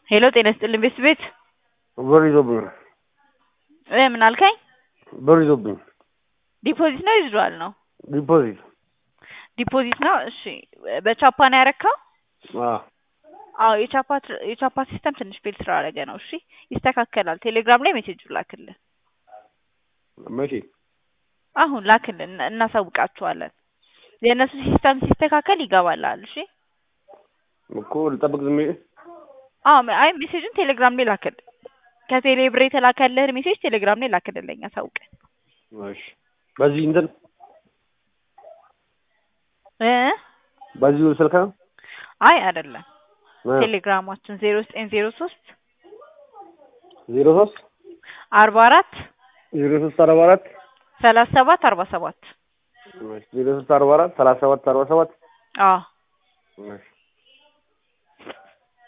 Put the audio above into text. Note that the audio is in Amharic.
ሄሎ ጤና ይስጥልኝ ቤት ቤት ብር ይዞብኝ እ ምን አልከኝ? ብር ይዞብኝ ዲፖዚት ነው ይዟል ነው? ዲፖዚት ዲፖዚት ነው። እሺ በቻፓ ነው ያረካው? አዎ አዎ የቻፓ የቻፓ ሲስተም ትንሽ ፌል ስላደረገ ነው። እሺ ይስተካከላል። ቴሌግራም ላይ ሜሴጅ ላክልን። መቼ አሁን ላክልን፣ እናሳውቃችኋለን። የእነሱ ሲስተም ሲስተካከል ይገባላል። እሺ እኮ ልጠብቅ ዝም ብዬ አዎ አይ ሜሴጅን ቴሌግራም ላይ ላክልን። ከቴሌ ብር የተላከልህን ሜሴጅ ቴሌግራም ላይ ላክልን ለኛ አሳውቀን። እሺ በዚህ እንትን እ በዚሁ ስልክ ነው አይ አይደለም ቴሌግራማችን ዜሮ ዘጠኝ ዜሮ ሶስት ዜሮ ሶስት አርባ አራት ዜሮ ሶስት አርባ አራት ሰላሳ ሰባት አርባ ሰባት ዜሮ ሶስት አርባ አራት ሰላሳ ሰባት አርባ ሰባት አዎ እሺ